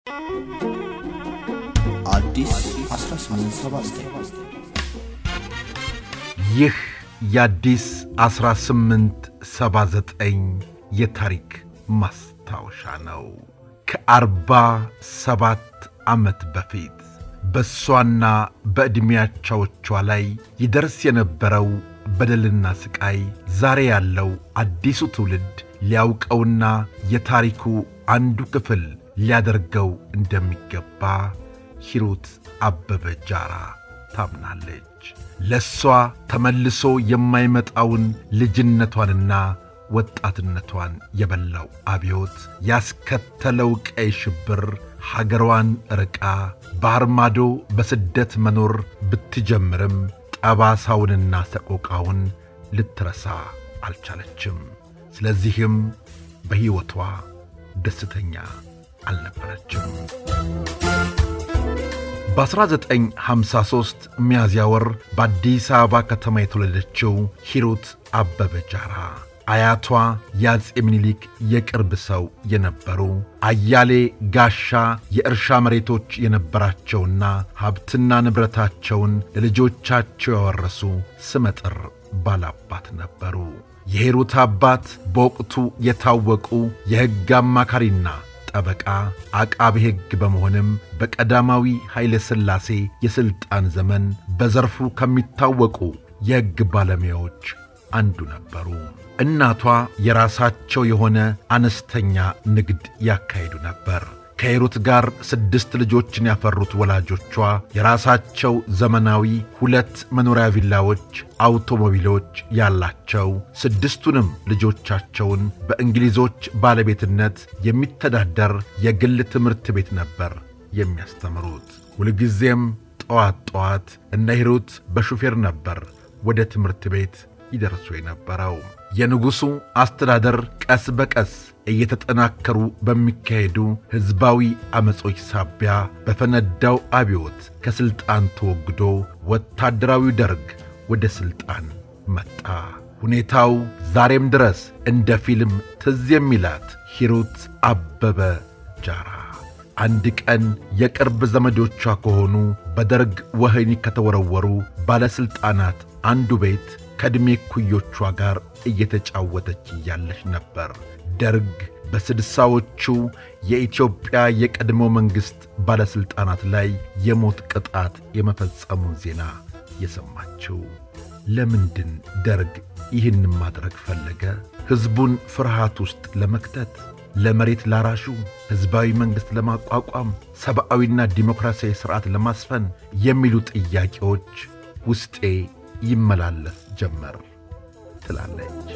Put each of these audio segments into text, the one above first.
አዲስ 1879 ይህ የአዲስ 1879 የታሪክ ማስታወሻ ነው። ከአርባ ሰባት ዓመት በፊት በእሷና በዕድሜያቻዎቿ ላይ ይደርስ የነበረው በደልና ሥቃይ ዛሬ ያለው አዲሱ ትውልድ ሊያውቀውና የታሪኩ አንዱ ክፍል ሊያደርገው እንደሚገባ ሂሩት አበበ ጃራ ታምናለች። ለእሷ ተመልሶ የማይመጣውን ልጅነቷንና ወጣትነቷን የበላው አብዮት ያስከተለው ቀይ ሽብር ሀገሯን ርቃ ባሕር ማዶ በስደት መኖር ብትጀምርም ጠባሳውንና ሰቆቃውን ልትረሳ አልቻለችም። ስለዚህም በሕይወቷ ደስተኛ አልነበረችም። በ1953 ሚያዝያ ወር በአዲስ አበባ ከተማ የተወለደችው ሂሩት አበበ ጃራ አያቷ የአፄ ምኒልክ የቅርብ ሰው የነበሩ አያሌ ጋሻ የእርሻ መሬቶች የነበራቸውና ሀብትና ንብረታቸውን ለልጆቻቸው ያወረሱ ስመጥር ባላባት ነበሩ። የሂሩት አባት በወቅቱ የታወቁ የሕግ አማካሪና ጠበቃ አቃቤ ሕግ በመሆንም በቀዳማዊ ኃይለ ሥላሴ የሥልጣን ዘመን በዘርፉ ከሚታወቁ የሕግ ባለሙያዎች አንዱ ነበሩ። እናቷ የራሳቸው የሆነ አነስተኛ ንግድ ያካሂዱ ነበር። ከሂሩት ጋር ስድስት ልጆችን ያፈሩት ወላጆቿ የራሳቸው ዘመናዊ ሁለት መኖሪያ ቪላዎች፣ አውቶሞቢሎች ያላቸው ስድስቱንም ልጆቻቸውን በእንግሊዞች ባለቤትነት የሚተዳደር የግል ትምህርት ቤት ነበር የሚያስተምሩት። ሁልጊዜም ጠዋት ጠዋት እነ ሂሩት በሹፌር ነበር ወደ ትምህርት ቤት ይደርሱ የነበረው። የንጉሡ አስተዳደር ቀስ በቀስ እየተጠናከሩ በሚካሄዱ ሕዝባዊ ዐመጾች ሳቢያ በፈነዳው አብዮት ከሥልጣን ተወግዶ ወታደራዊ ደርግ ወደ ሥልጣን መጣ። ሁኔታው ዛሬም ድረስ እንደ ፊልም ትዝ የሚላት ሂሩት አበበ ጃራ አንድ ቀን የቅርብ ዘመዶቿ ከሆኑ በደርግ ወህኒ ከተወረወሩ ባለሥልጣናት አንዱ ቤት ከዕድሜ ኩዮቿ ጋር እየተጫወተች እያለች ነበር ደርግ በስድሳዎቹ የኢትዮጵያ የቀድሞ መንግሥት ባለሥልጣናት ላይ የሞት ቅጣት የመፈጸሙን ዜና የሰማችው። ለምንድን ደርግ ይህን ማድረግ ፈለገ? ሕዝቡን ፍርሃት ውስጥ ለመክተት፣ ለመሬት ላራሹ ሕዝባዊ መንግሥት ለማቋቋም፣ ሰብአዊና ዲሞክራሲያዊ ሥርዓት ለማስፈን የሚሉ ጥያቄዎች ውስጤ ይመላለስ ጀመር ትላለች።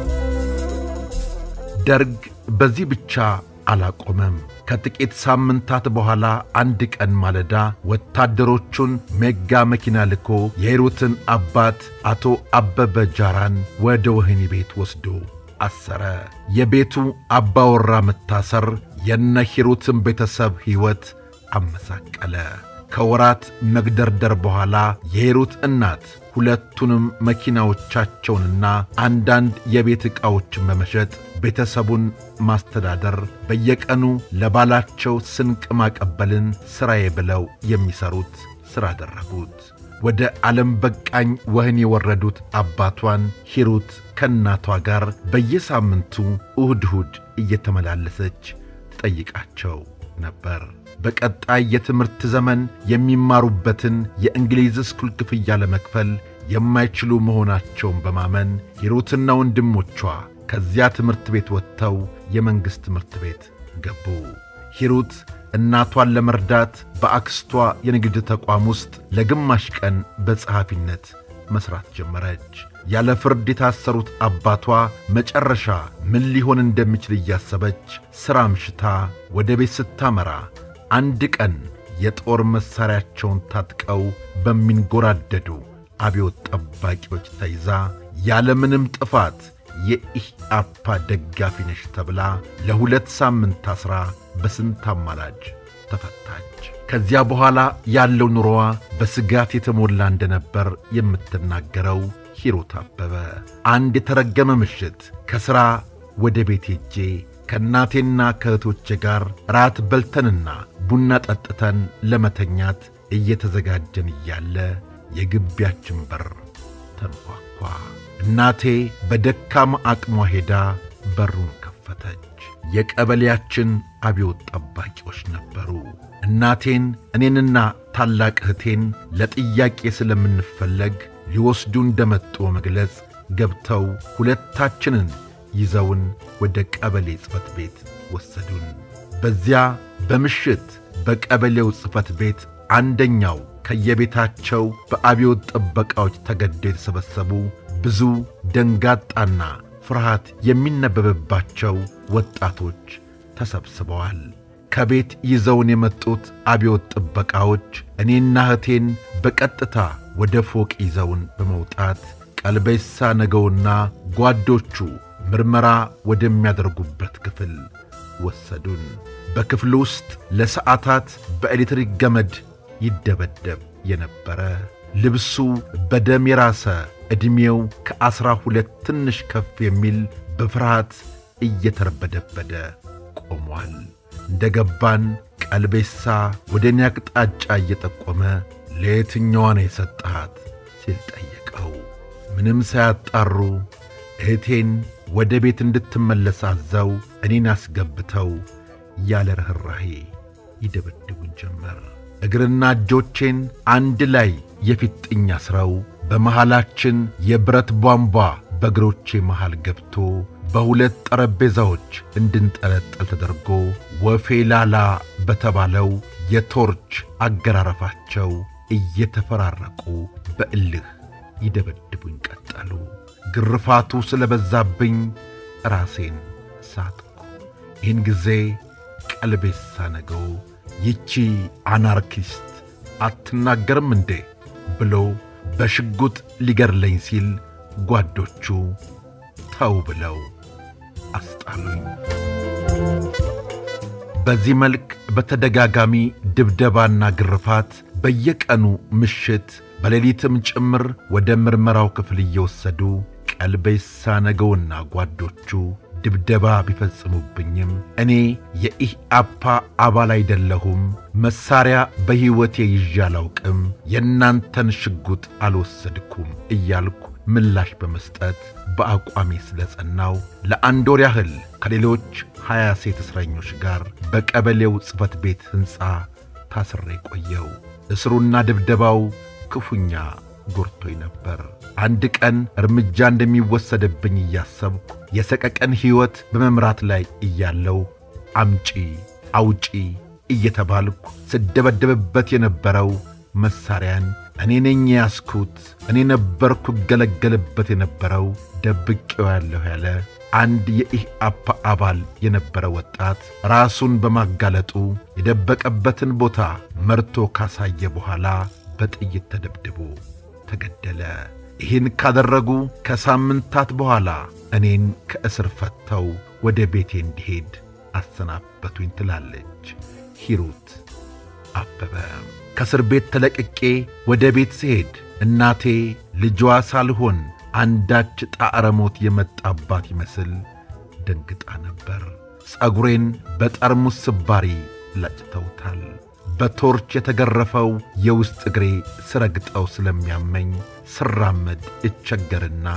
ደርግ በዚህ ብቻ አላቆመም። ከጥቂት ሳምንታት በኋላ አንድ ቀን ማለዳ ወታደሮቹን ሜጋ መኪና ልኮ የሂሩትን አባት አቶ አበበ ጃራን ወደ ወህኒ ቤት ወስዶ አሰረ። የቤቱ አባወራ መታሰር የነ ሂሩትን ቤተሰብ ሕይወት አመሳቀለ። ከወራት መግደርደር በኋላ የሂሩት እናት ሁለቱንም መኪናዎቻቸውንና አንዳንድ የቤት ዕቃዎችን በመሸጥ ቤተሰቡን ማስተዳደር፣ በየቀኑ ለባላቸው ስንቅ ማቀበልን ሥራዬ ብለው የሚሠሩት ሥራ አደረጉት። ወደ ዓለም በቃኝ ወህኒ የወረዱት አባቷን ሂሩት ከእናቷ ጋር በየሳምንቱ እሁድ እሁድ እየተመላለሰች ትጠይቃቸው ነበር። በቀጣይ የትምህርት ዘመን የሚማሩበትን የእንግሊዝ ስኩል ክፍያ ለመክፈል የማይችሉ መሆናቸውን በማመን ሂሩትና ወንድሞቿ ከዚያ ትምህርት ቤት ወጥተው የመንግሥት ትምህርት ቤት ገቡ። ሂሩት እናቷን ለመርዳት በአክስቷ የንግድ ተቋም ውስጥ ለግማሽ ቀን በጸሐፊነት መሥራት ጀመረች። ያለ ፍርድ የታሰሩት አባቷ መጨረሻ ምን ሊሆን እንደሚችል እያሰበች ሥራ ምሽታ ወደ ቤት ስታመራ አንድ ቀን የጦር መሣሪያቸውን ታጥቀው በሚንጎራደዱ አብዮት ጠባቂዎች ተይዛ ያለምንም ጥፋት የኢህአፓ ደጋፊ ነሽ ተብላ ለሁለት ሳምንት ታስራ በስንት አማላጅ ተፈታች። ከዚያ በኋላ ያለው ኑሮዋ በስጋት የተሞላ እንደነበር የምትናገረው ሂሩት አበበ አንድ የተረገመ ምሽት ከሥራ ወደ ቤት ሄጄ ከእናቴና ከእህቶቼ ጋር ራት በልተንና ቡና ጠጥተን ለመተኛት እየተዘጋጀን እያለ የግቢያችን በር ተንኳኳ። እናቴ በደካማ አቅሟ ሄዳ በሩን ከፈተች። የቀበሌያችን አብዮት ጠባቂዎች ነበሩ። እናቴን እኔንና ታላቅ እህቴን ለጥያቄ ስለምንፈለግ ሊወስዱ እንደመጡ መግለጽ ገብተው ሁለታችንን ይዘውን ወደ ቀበሌ ጽሕፈት ቤት ወሰዱን። በዚያ በምሽት በቀበሌው ጽሕፈት ቤት አንደኛው ከየቤታቸው በአብዮት ጥበቃዎች ተገደው የተሰበሰቡ ብዙ ደንጋጣና ፍርሃት የሚነበብባቸው ወጣቶች ተሰብስበዋል። ከቤት ይዘውን የመጡት አብዮት ጥበቃዎች እኔና እህቴን በቀጥታ ወደ ፎቅ ይዘውን በመውጣት ቀልቤሳ ነገውና ጓዶቹ ምርመራ ወደሚያደርጉበት ክፍል ወሰዱን። በክፍሉ ውስጥ ለሰዓታት በኤሌክትሪክ ገመድ ይደበደብ የነበረ ልብሱ በደም የራሰ ዕድሜው ከዐሥራ ሁለት ትንሽ ከፍ የሚል በፍርሃት እየተርበደበደ ቆሟል። እንደ ገባን ቀልቤሳ ወደ እኔ አቅጣጫ እየጠቆመ ለየትኛዋ ነው የሰጠሃት ሲል ጠየቀው። ምንም ሳያጣሩ እህቴን ወደ ቤት እንድትመለስ አዘው እኔን አስገብተው ያለ ርኅራሄ ይደበድቡን ጀመር። እግርና እጆቼን አንድ ላይ የፊጥኝ አስረው በመሃላችን የብረት ቧንቧ በእግሮቼ መሃል ገብቶ በሁለት ጠረጴዛዎች እንድንጠለጠል ተደርጎ ወፌ ላላ በተባለው የቶርች አገራረፋቸው እየተፈራረቁ በእልህ ይደበድቡኝ ቀጠሉ። ግርፋቱ ስለበዛብኝ ራሴን ሳትኩ። ይህን ጊዜ ቀልቤሳ ነገው ይቺ አናርኪስት አትናገርም እንዴ ብሎ በሽጉጥ ሊገድለኝ ሲል ጓዶቹ ተው ብለው አስጣሉኝ። በዚህ መልክ በተደጋጋሚ ድብደባና ግርፋት በየቀኑ ምሽት በሌሊትም ጭምር ወደ ምርመራው ክፍል እየወሰዱ ቀልቤሳ ነገውና ጓዶቹ ድብደባ ቢፈጽሙብኝም እኔ የኢህአፓ አባል አይደለሁም፣ መሳሪያ በሕይወቴ ይዤ አላውቅም፣ የእናንተን ሽጉጥ አልወሰድኩም እያልኩ ምላሽ በመስጠት በአቋሜ ስለ ጸናው ለአንድ ወር ያህል ከሌሎች ሀያ ሴት እስረኞች ጋር በቀበሌው ጽሕፈት ቤት ሕንፃ ታስሬ ቆየው። እስሩና ድብደባው ክፉኛ ጎርቶኝ ነበር። አንድ ቀን እርምጃ እንደሚወሰድብኝ እያሰብኩ የሰቀቀን ሕይወት በመምራት ላይ እያለው አምጪ አውጪ እየተባልኩ ስደበደብበት የነበረው መሣሪያን እኔ ነኝ ያስኩት፣ እኔ ነበርኩ እገለገልበት የነበረው ደብቄው ያለሁ ያለ አንድ የኢህአፓ አባል የነበረ ወጣት ራሱን በማጋለጡ የደበቀበትን ቦታ መርቶ ካሳየ በኋላ በጥይት ተደብድቦ ተገደለ። ይህን ካደረጉ ከሳምንታት በኋላ እኔን ከእስር ፈተው ወደ ቤቴ እንዲሄድ አሰናበቱኝ ትላለች ሂሩት አበበ። ከእስር ቤት ተለቅቄ ወደ ቤት ስሄድ እናቴ ልጇ ሳልሆን አንዳች ጣዕረ ሞት የመጣባት ይመስል ደንግጣ ነበር። ጸጉሬን በጠርሙስ ስባሪ ለጭተውታል። በቶርች የተገረፈው የውስጥ እግሬ ስረግጠው ስለሚያመኝ ስራመድ እቸገርና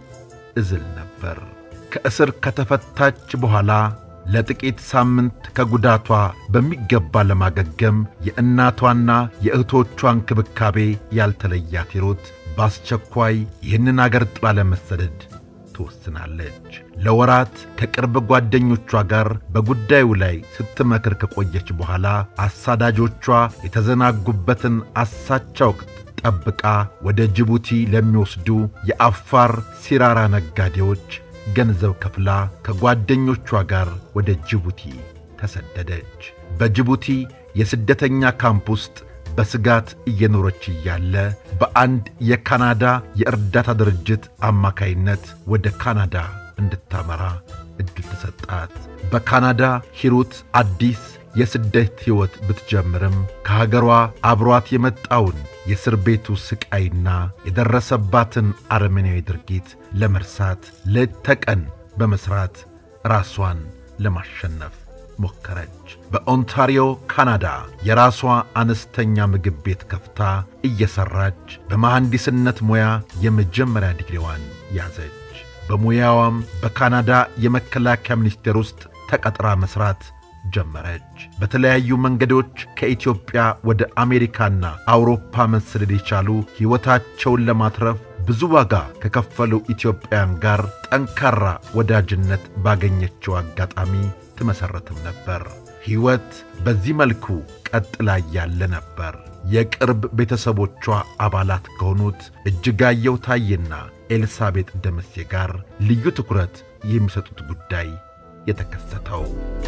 እዝል ነበር። ከእስር ከተፈታች በኋላ ለጥቂት ሳምንት ከጉዳቷ በሚገባ ለማገገም የእናቷና የእህቶቿ እንክብካቤ ያልተለያት ሂሩት በአስቸኳይ ይህንን አገር ጥላ ለመሰደድ ትወስናለች። ለወራት ከቅርብ ጓደኞቿ ጋር በጉዳዩ ላይ ስትመክር ከቆየች በኋላ አሳዳጆቿ የተዘናጉበትን አሳቻ ወቅት ጠብቃ ወደ ጅቡቲ ለሚወስዱ የአፋር ሲራራ ነጋዴዎች ገንዘብ ከፍላ ከጓደኞቿ ጋር ወደ ጅቡቲ ተሰደደች። በጅቡቲ የስደተኛ ካምፕ ውስጥ በስጋት እየኖረች እያለ በአንድ የካናዳ የእርዳታ ድርጅት አማካይነት ወደ ካናዳ እንድታመራ ዕድል ተሰጣት። በካናዳ ሂሩት አዲስ የስደት ሕይወት ብትጀምርም ከሀገሯ አብሯት የመጣውን የእስር ቤቱ ሥቃይና የደረሰባትን አረመኔያዊ ድርጊት ለመርሳት ሌት ተቀን በመሥራት ራሷን ለማሸነፍ ሞከረች። በኦንታሪዮ ካናዳ የራሷ አነስተኛ ምግብ ቤት ከፍታ እየሠራች በመሐንዲስነት ሙያ የመጀመሪያ ዲግሪዋን ያዘች። በሙያዋም በካናዳ የመከላከያ ሚኒስቴር ውስጥ ተቀጥራ መሥራት ጀመረች። በተለያዩ መንገዶች ከኢትዮጵያ ወደ አሜሪካና አውሮፓ መሰደድ የቻሉ ሕይወታቸውን ለማትረፍ ብዙ ዋጋ ከከፈሉ ኢትዮጵያውያን ጋር ጠንካራ ወዳጅነት ባገኘችው አጋጣሚ ትመሠረትም ነበር። ሕይወት በዚህ መልኩ ቀጥላ ያለ ነበር የቅርብ ቤተሰቦቿ አባላት ከሆኑት እጅጋየሁ ታዬና ኤልሳቤጥ ደምሴ ጋር ልዩ ትኩረት የሚሰጡት ጉዳይ የተከሰተው።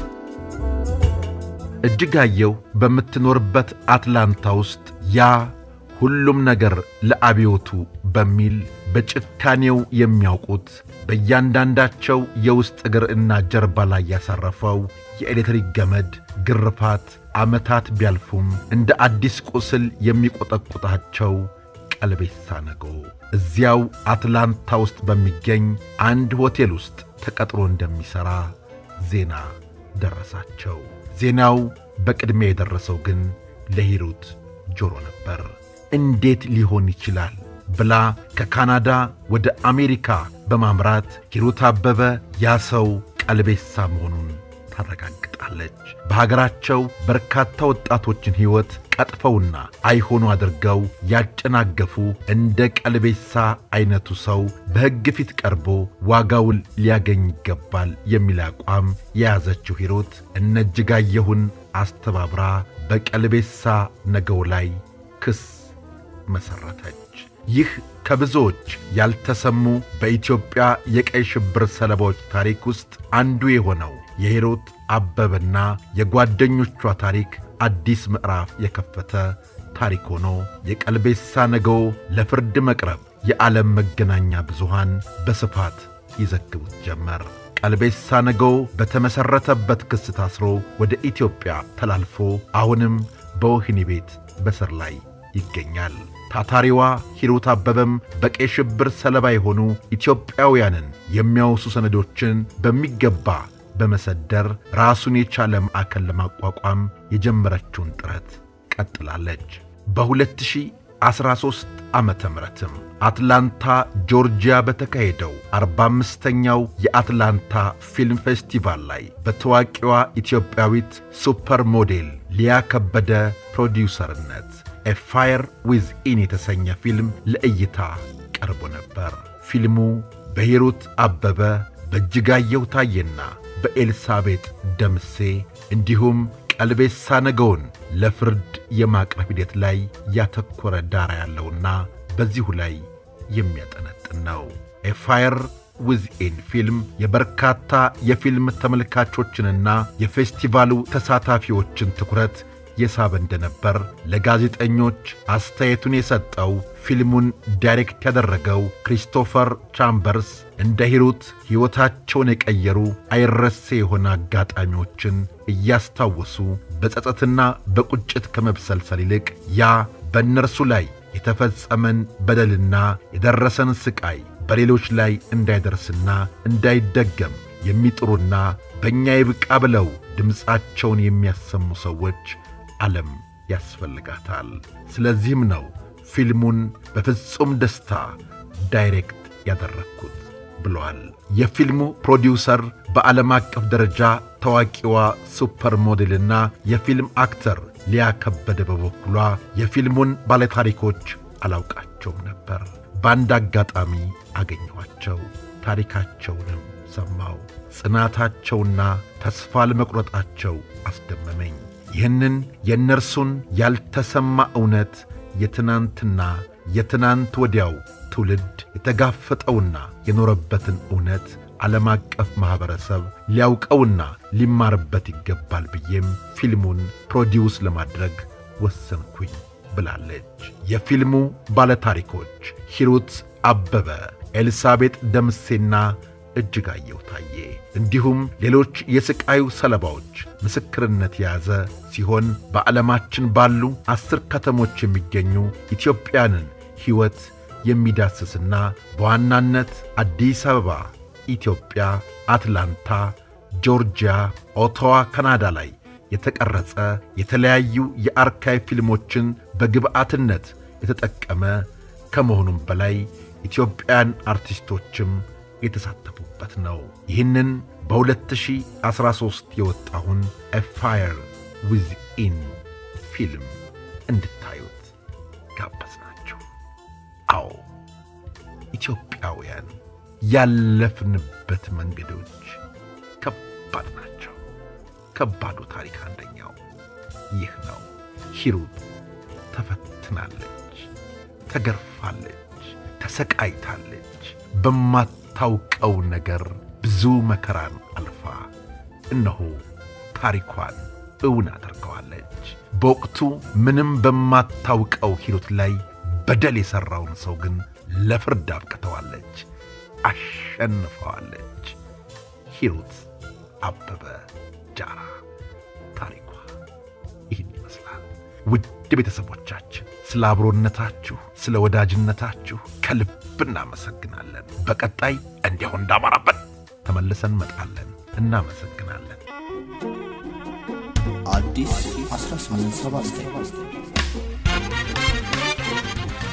እጅጋየሁ በምትኖርበት አትላንታ ውስጥ ያ ሁሉም ነገር ለአብዮቱ በሚል በጭካኔው የሚያውቁት በእያንዳንዳቸው የውስጥ እግር እና ጀርባ ላይ ያሳረፈው የኤሌክትሪክ ገመድ ግርፋት ዓመታት ቢያልፉም እንደ አዲስ ቁስል የሚቆጠቁጣቸው ቀልቤሳ ነጎ እዚያው አትላንታ ውስጥ በሚገኝ አንድ ሆቴል ውስጥ ተቀጥሮ እንደሚሠራ ዜና ደረሳቸው። ዜናው በቅድሚያ የደረሰው ግን ለሂሩት ጆሮ ነበር። እንዴት ሊሆን ይችላል ብላ ከካናዳ ወደ አሜሪካ በማምራት ሂሩት አበበ ያ ሰው ቀልቤሳ መሆኑን ታረጋግጣለች። በሀገራቸው በርካታ ወጣቶችን ሕይወት ቀጥፈውና አይሆኑ አድርገው ያጨናገፉ እንደ ቀልቤሳ ዐይነቱ ሰው በሕግ ፊት ቀርቦ ዋጋውን ሊያገኝ ይገባል የሚል አቋም የያዘችው ሂሩት እነ እጅጋየሁን አስተባብራ በቀልቤሳ ነገው ላይ ክስ መሠረተች። ይህ ከብዙዎች ያልተሰሙ በኢትዮጵያ የቀይ ሽብር ሰለባዎች ታሪክ ውስጥ አንዱ የሆነው የሂሩት አበበና የጓደኞቿ ታሪክ አዲስ ምዕራፍ የከፈተ ታሪክ ሆኖ የቀልቤሳ ነገው ለፍርድ መቅረብ የዓለም መገናኛ ብዙሃን በስፋት ይዘግቡት ጀመር። ቀልቤሳ ነገው በተመሠረተበት ክስ ታስሮ ወደ ኢትዮጵያ ተላልፎ አሁንም በወህኒ ቤት በስር ላይ ይገኛል። ታታሪዋ ሂሩት አበበም በቀይ ሽብር ሰለባ የሆኑ ኢትዮጵያውያንን የሚያወሱ ሰነዶችን በሚገባ በመሰደር ራሱን የቻለ ማዕከል ለማቋቋም የጀመረችውን ጥረት ቀጥላለች። በ2013 ዓመተ ምሕረትም አትላንታ ጆርጂያ በተካሄደው 45ኛው የአትላንታ ፊልም ፌስቲቫል ላይ በታዋቂዋ ኢትዮጵያዊት ሱፐር ሞዴል ሊያ ከበደ ፕሮዲውሰርነት ኤ ፋየር ዊዝ ኢን የተሰኘ ፊልም ለእይታ ቀርቦ ነበር። ፊልሙ በሂሩት አበበ በእጅጋየሁ ታዬና በኤልሳቤጥ ደምሴ እንዲሁም ቀልቤሳ ነገውን ለፍርድ የማቅረብ ሂደት ላይ ያተኮረ ዳራ ያለውና በዚሁ ላይ የሚያጠነጥን ነው። ኤ ፋየር ዊዝ ኢን ፊልም የበርካታ የፊልም ተመልካቾችንና የፌስቲቫሉ ተሳታፊዎችን ትኩረት የሳበ እንደነበር ለጋዜጠኞች አስተያየቱን የሰጠው ፊልሙን ዳይሬክት ያደረገው ክሪስቶፈር ቻምበርስ እንደ ሂሩት ሕይወታቸውን የቀየሩ አይረሴ የሆነ አጋጣሚዎችን እያስታወሱ በጸጸትና በቁጭት ከመብሰልሰል ይልቅ ያ በእነርሱ ላይ የተፈጸመን በደልና የደረሰን ሥቃይ በሌሎች ላይ እንዳይደርስና እንዳይደገም የሚጥሩና በእኛ ይብቃ ብለው ድምፃቸውን የሚያሰሙ ሰዎች ዓለም ያስፈልጋታል። ስለዚህም ነው ፊልሙን በፍጹም ደስታ ዳይሬክት ያደረግኩት ብለዋል። የፊልሙ ፕሮዲውሰር በዓለም አቀፍ ደረጃ ታዋቂዋ ሱፐር ሞዴልና የፊልም አክተር ሊያ ከበደ በበኩሏ የፊልሙን ባለታሪኮች አላውቃቸውም ነበር። በአንድ አጋጣሚ አገኘኋቸው። ታሪካቸውንም ሰማው። ጽናታቸውና ተስፋ ለመቁረጣቸው አስደመመኝ። ይህንን የእነርሱን ያልተሰማ እውነት የትናንትና የትናንት ወዲያው ትውልድ የተጋፈጠውና የኖረበትን እውነት ዓለም አቀፍ ማኅበረሰብ ሊያውቀውና ሊማርበት ይገባል ብዬም ፊልሙን ፕሮዲውስ ለማድረግ ወሰንኩኝ ብላለች። የፊልሙ ባለታሪኮች ሂሩት አበበ፣ ኤልሳቤጥ ደምሴና እጅጋየሁ ታዬ እንዲሁም ሌሎች የሥቃዩ ሰለባዎች ምስክርነት የያዘ ሲሆን በዓለማችን ባሉ አስር ከተሞች የሚገኙ ኢትዮጵያንን ሕይወት የሚዳስስና በዋናነት አዲስ አበባ፣ ኢትዮጵያ፣ አትላንታ፣ ጆርጂያ ኦቶዋ ካናዳ ላይ የተቀረጸ የተለያዩ የአርካይቭ ፊልሞችን በግብዓትነት የተጠቀመ ከመሆኑም በላይ ኢትዮጵያን አርቲስቶችም የተሳተፉበት ነው። ይህንን በ2013 የወጣውን ኤፋየር ዊዝኢን ፊልም እንድታዩት ጋበዝናችሁ። አዎ ኢትዮጵያውያን ያለፍንበት መንገዶች ከባድ ናቸው። ከባዱ ታሪክ አንደኛው ይህ ነው። ሂሩት ተፈትናለች፣ ተገርፋለች፣ ተሰቃይታለች። በማታውቀው ነገር ብዙ መከራን አልፋ እነሆ ታሪኳን እውን አድርገዋለች። በወቅቱ ምንም በማታውቀው ሂሩት ላይ በደል የሠራውን ሰው ግን ለፍርድ አብቅተዋለች፣ አሸንፈዋለች። ሂሩት አበበ ጃራ ታሪኳ ይህን ይመስላል። ውድ ቤተሰቦቻችን ስለ አብሮነታችሁ፣ ስለ ወዳጅነታችሁ ከልብ እናመሰግናለን። በቀጣይ እንዲሁ እንዳማራበት ተመልሰን እንመጣለን። እናመሰግናለን። አዲስ 1879